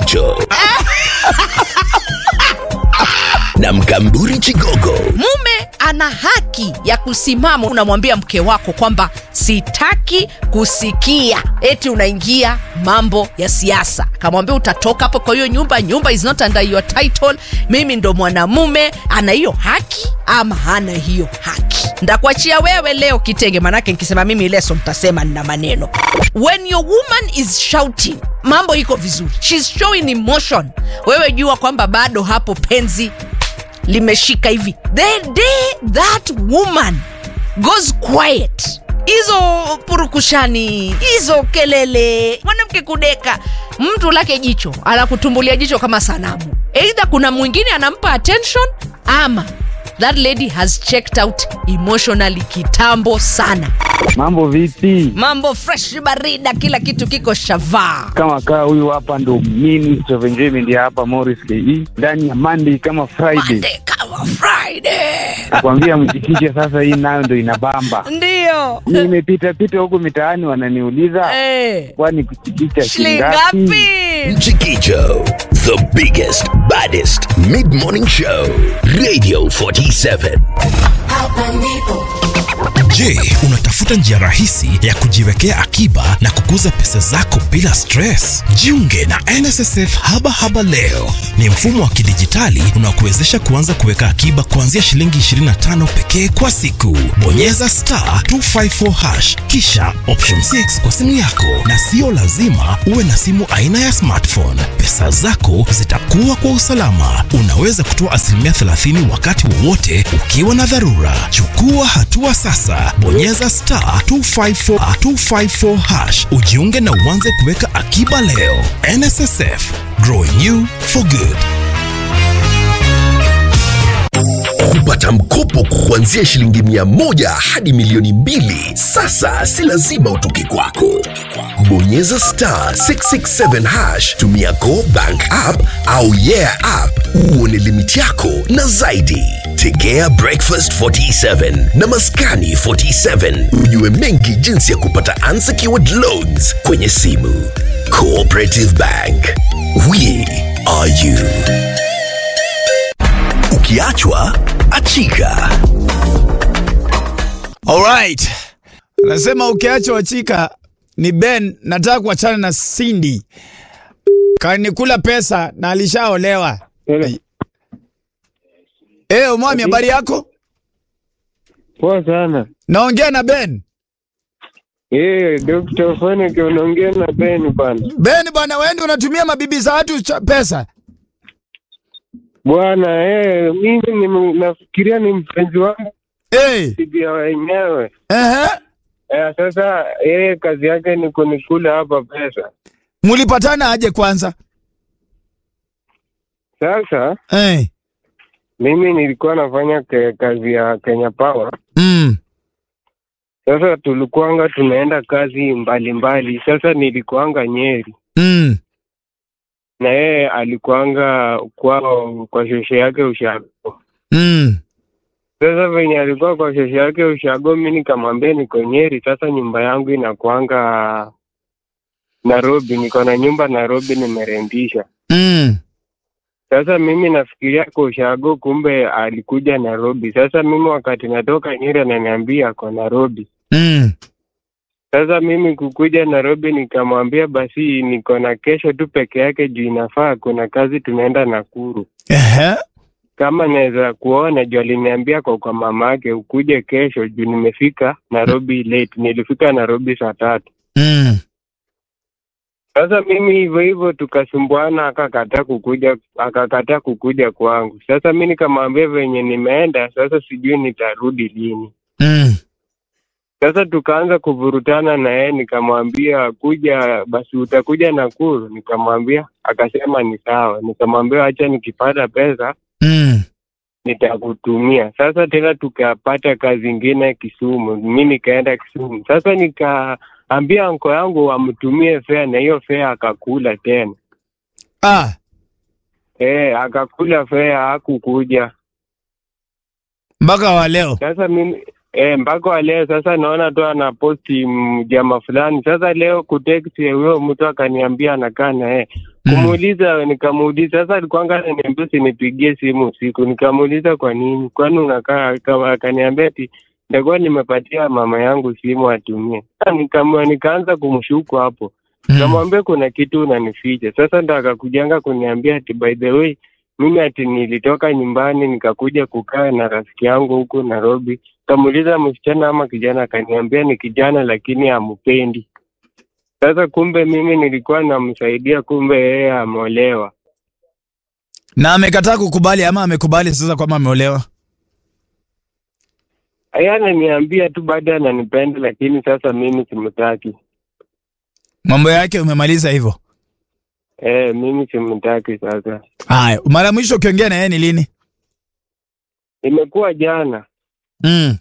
Mchikicho na Mkamburi Chigogo. mume ana haki ya kusimama unamwambia mke wako kwamba sitaki kusikia eti unaingia mambo ya siasa kamwambia utatoka hapo kwa hiyo nyumba nyumba is not under your title mimi ndo mwanamume ana hiyo haki ama hana hiyo haki ndakuachia wewe leo kitenge manake nikisema mimi leso mtasema nina maneno when your woman is shouting mambo iko vizuri She's showing emotion wewe jua kwamba bado hapo penzi limeshika hivi the day that woman goes quiet hizo purukushani hizo kelele mwanamke kudeka mtu lake jicho anakutumbulia jicho kama sanamu eidha kuna mwingine anampa attention ama that lady has checked out emotionally kitambo sana Mambo vipi? mambo fresh barida kila kitu kiko shavaa Kama kaa huyu hapa ndo Minister of Enjoyment ya hapa Morris KE ndani ya Monday kama Friday. Monday kama friday Nakwambia mchikiche sasa, hii nayo ndo inabamba. ndio Nimepita pita huku mitaani wananiuliza Eh, kwani kuchikicha shilingi shingapi? ngapi Mchikicho, the biggest, baddest mid-morning show. Radio 47. Je, unatafuta njia rahisi ya kujiwekea akiba na kukuza pesa zako bila stress? Jiunge na NSSF Haba Haba leo. Ni mfumo wa kidijitali unaokuwezesha kuanza kuweka akiba kuanzia shilingi 25 pekee kwa siku. Bonyeza star 254 hash kisha option 6 kwa simu yako, na sio lazima uwe na simu aina ya smartphone. Pesa zako zitakuwa kwa usalama. Unaweza kutoa asilimia 30 wakati wowote ukiwa na dharura. Chukua hatua sasa, bonyeza star 254, 254 hash ujiunge na uanze kuweka akiba leo. NSSF, growing you for good. Kupata mkopo kuanzia shilingi mia moja hadi milioni mbili sasa si lazima utoke kwako. Bonyeza star 667 hash, tumia Go Bank app au Yeah app uone limiti yako na zaidi. Tegea Breakfast 47 na Maskani 47 ujue mengi jinsi ya kupata unsecured loans kwenye simu. Cooperative Bank, we are you. Ukiachwa achika. Alright. Anasema ukiacha wachika ni Ben, nataka kuachana na Cindy. Kanikula pesa na alishaolewa. Eh, umwami habari yako? Poa sana. Naongea na Ben. Eh, Dr. Fonik unaongea na Ben bana. Ben bwana, wewe ndio unatumia mabibi za watu cha- pesa. Bwana eh, mimi ni, nafikiria ni mpenzi wangu Eh, bibi ya wenyewe. ehe. Eh, sasa yeye kazi yake ni kunikula hapa pesa. Mulipatana aje kwanza? Sasa Eh. mimi nilikuwa nafanya ke, kazi ya Kenya Power. Mm. Sasa tulikuanga tunaenda kazi mbalimbali mbali. Sasa nilikuanga Nyeri Mm. na yeye alikuanga kwao kwa shosho yake Ushago. Mm. Sasa venye alikuwa kwa shosho yake Ushago, mi nikamwambia niko Nyeri. Sasa nyumba yangu inakuanga Nairobi, niko na nyumba Nairobi nimerendisha. Mm. Sasa mimi nafikiria kwa Ushago, kumbe alikuja Nairobi. Sasa mimi wakati natoka Nyeri ananiambia ako Nairobi. Mm. Sasa mimi kukuja Nairobi nikamwambia basi niko na kesho tu peke yake juu inafaa kuna kazi tunaenda Nakuru. Ehe. Kama naweza kuona juu aliniambia kwa kwa mama yake ukuje kesho juu nimefika Nairobi late. Nilifika Nairobi saa tatu. Mm. Sasa mimi hivyo hivyo tukasumbuana, akakataa kukuja, akakataa kukuja kwangu. Sasa mi nikamwambia venye nimeenda sasa, sijui nitarudi lini. Mm. Sasa tukaanza kuvurutana na yeye, nikamwambia kuja basi, utakuja Nakuru? Nikamwambia, akasema ni sawa. Nikamwambia acha nikipata pesa Mm. nitakutumia. Sasa tena tukapata kazi ingine Kisumu, mi nikaenda Kisumu. Sasa nikaambia anko yangu amtumie fea, na hiyo fea akakula tena. Ah. Eh, akakula fea, hakukuja. Mpaka wa leo. Sasa mimi eh, mpaka wa leo sasa naona tu anaposti mjama fulani. Sasa leo kutext huyo mtu akaniambia anakaa na yeye, Mm. kumuuliza nikamuuliza sasa alikuanga ananiambia usinipigie simu usiku nikamuuliza kwa nini kwani unakaa aka- akaniambia ati nitakuwa nimepatia mama yangu simu atumie Sasa nikam- nikaanza kumshuku hapo Mm. Nikamwambia kuna kitu unanificha. Sasa ndo akakujanga kuniambia ati by the way mimi ati nilitoka nyumbani nikakuja kukaa na rafiki yangu huku Nairobi. Kamuuliza msichana ama kijana, akaniambia ni kijana lakini hampendi. Sasa kumbe mimi nilikuwa namsaidia, kumbe yeye ameolewa. Na amekataa kukubali ama amekubali sasa kwamba ameolewa? Yeye ananiambia tu bado ananipenda, lakini sasa mimi simtaki. Mambo yake umemaliza hivyo? Eh, mimi simtaki sasa. Haya, mara ya mwisho ukiongea na yeye ni lini? Imekuwa jana. Mm.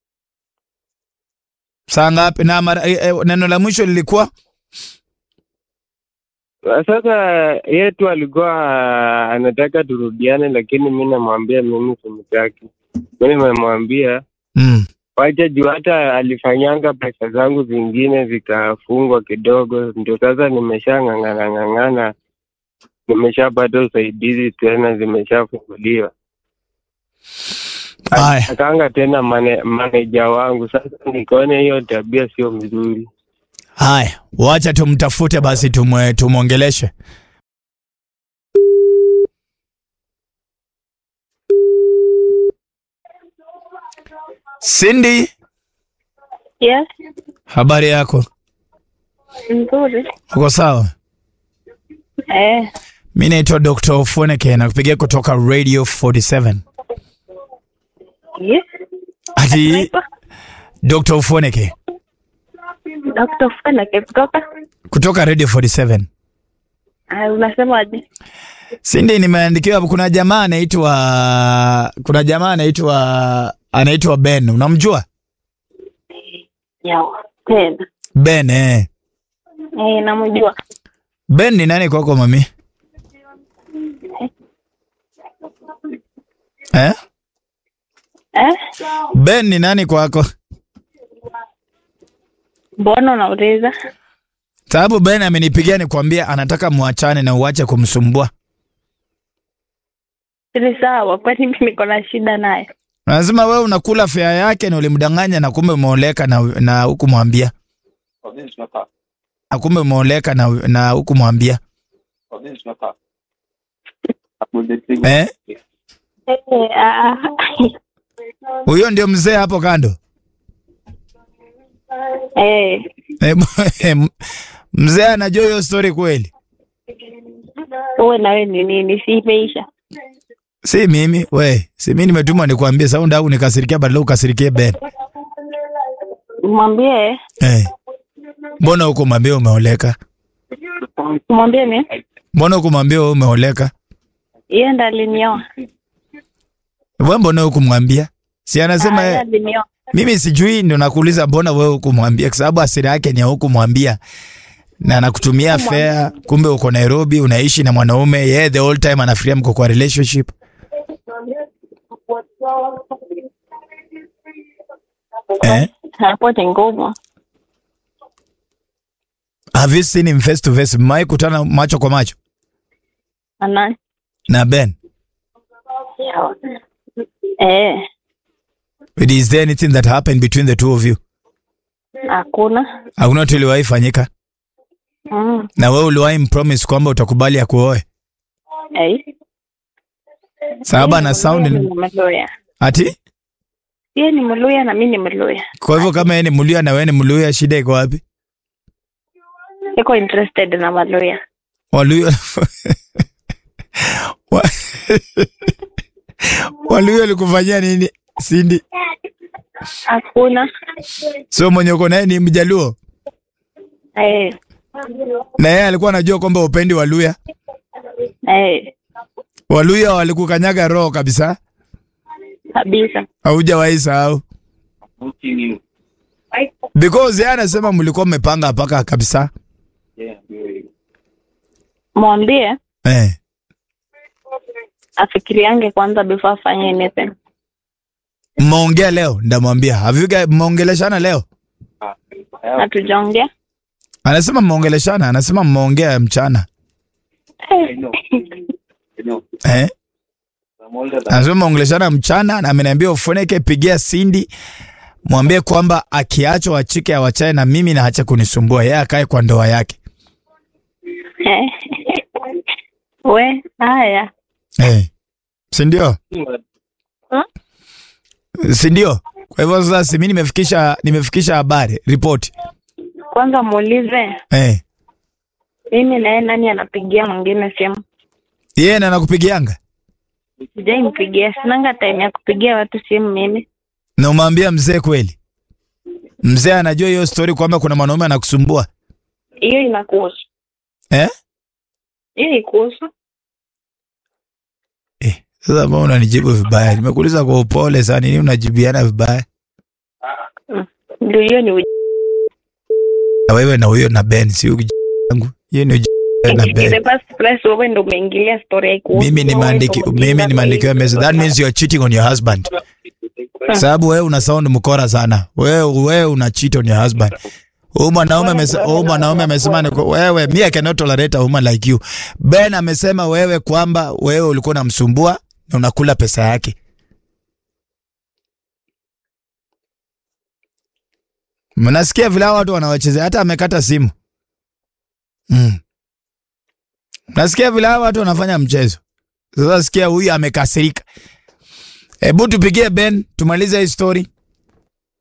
Saa ngapi? Na mara, eh, eh, neno la mwisho lilikuwa Sasa yeye tu alikuwa anataka turudiane, lakini mi namwambia mimi simtaki. Mi nimemwambia mm. wacha juu, hata alifanyanga pesa zangu zingine zikafungwa kidogo, ndio sasa nimeshang'ang'ana ng'ang'ana, nimeshapata usaidizi tena, zimeshafunguliwa. Haya. Akaanga tena mane, maneja wangu. Sasa nikaona hiyo tabia sio mzuri. Haya, wacha tumtafute basi tumwe, tumwongeleshe. Cindy, Yes, habari yako? nzuri. Uko sawa? Eh, Mi naitwa Dr. Ofoneke nakupigia kutoka Radio 47. yes. Ati Naitwa Dr. Ofoneke Dr. Feneke kutoka. kutoka Radio 47. Ah, unasemaje? Cindy, nimeandikiwa hapo kuna jamaa anaitwa kuna jamaa anaitwa anaitwa Ben. Unamjua? Yawa. Tena. Ben eh. Eh, namjua. Ben ni nani kwako mami? Eh? Eh? Ben ni nani kwako? Mbona unauliza? Sababu Ben amenipigia nikwambia anataka muachane na uache kumsumbua. Ni sawa, kwani mimi niko na shida naye? Lazima wewe unakula fea yake na ulimdanganya na kumbe umeoleka na na hukumwambia. Na kumbe umeoleka na na hukumwambia. Eh? Eh, ah, Huyo ndio mzee hapo kando. eh, Eh, m- mzee anajua hiyo story kweli? uwe na wewe ni nini? Si imeisha? Si mimi, we, si mimi nimetumwa nikwambie saundi au nikasirikia badala ukasirikie Ben. Mwambie, Eh. Mbona huko mwambie umeoleka? mwambie ni Mbona huko mwambie wewe umeoleka? yeye ndo alinioa. Wewe mbona huko mwambia? Si anasema Ah, yeye eh, alinioa. mimi sijui ndio nakuuliza mbona wewe huko mwambia kwa sababu asili yake ni ya huko mwambia. Na anakutumia fare kumbe uko Nairobi unaishi na mwanaume yeye the whole time anafikiria mko kwa relationship. Eh? Hapo ni ngumu. Have you seen him face to face? Mmai kutana macho kwa macho Ana. na Ben? Yawa. Eh, Is there anything that happened between the two of you? hakuna. Hakuna kitu iliwahi fanyika? Mm. Na wewe uliwahi mpromise kwamba utakubali akuoe? Eh. Sababu ana sound Mimi ni- ni Mluya. ati Yeye ni Mluya na mimi ni Mluya. kwa hivyo kama yeye ni Mluya na wewe ni Mluya, shida iko wapi? Niko interested na Mluya. Waluya Wa- Waluya walikufanyia nini? Sindi, Hakuna. so mwenye uko naye ni Mjaluo Eh. na yeye alikuwa anajua kwamba upendi Waluya. Eh. Waluya walikukanyaga roho kabisa, Kabisa. haujawahi sahau because yeye anasema mlikuwa mmepanga paka kabisa. Mwambie Eh, afikiriange kwanza before afanye anything. mmeongea leo? Ndamwambia have you guys mmeongeleshana leo? Hatujaongea. Anasema mmeongeleshana, anasema mmeongea mchana. eh? Anasema ongeleshana mchana na ameniambia ufunike, pigia Cindy mwambie kwamba akiachwa achike awachae na mimi na ache kunisumbua, yeye akae kwa ndoa yake. We, haya. Eh. Si ndio? Hmm? Si ndio? Kwa hivyo sasa si mimi nimefikisha nimefikisha habari, ripoti. Kwanza muulize Eh. mimi naye nani anapigia mwingine simu? Yeye na anakupigianga? Sijaimpigia, sinanga time ya kupigia watu simu mimi. Na umwambia mzee kweli? Mzee anajua hiyo story kwamba kuna mwanaume anakusumbua? Hiyo inakuhusu, Eh? hiyo ikuhusu. Eh, sasa mbona unanijibu vibaya? Nimekuuliza kwa upole sana, nini unajibiana vibaya? Ndio hiyo ni uj- Na wewe na huyo na Ben, si uji yangu. Hiyo ni uji na in the Ben. first place wewe ndo umeingilia story haikuhusu. Mimi ni Wewe maandiki, ndo mimi umeingilia nimeandikiwa story. message. That means you are cheating on your husband. Sababu wewe una sound mkora sana. Wewe wewe una cheat on your husband. Huyu mwanaume amesema, huyu mwanaume amesema ni kwa- wewe, me I cannot tolerate a woman like you. Ben amesema wewe kwamba wewe ulikuwa unamsumbua na unakula pesa yake. Mnasikia vile hao watu wanawachezea, hata amekata simu. Mm. Nasikia vile hao watu wanafanya mchezo. Sasa sikia huyu amekasirika. Hebu tupigie Ben tumalize hii story.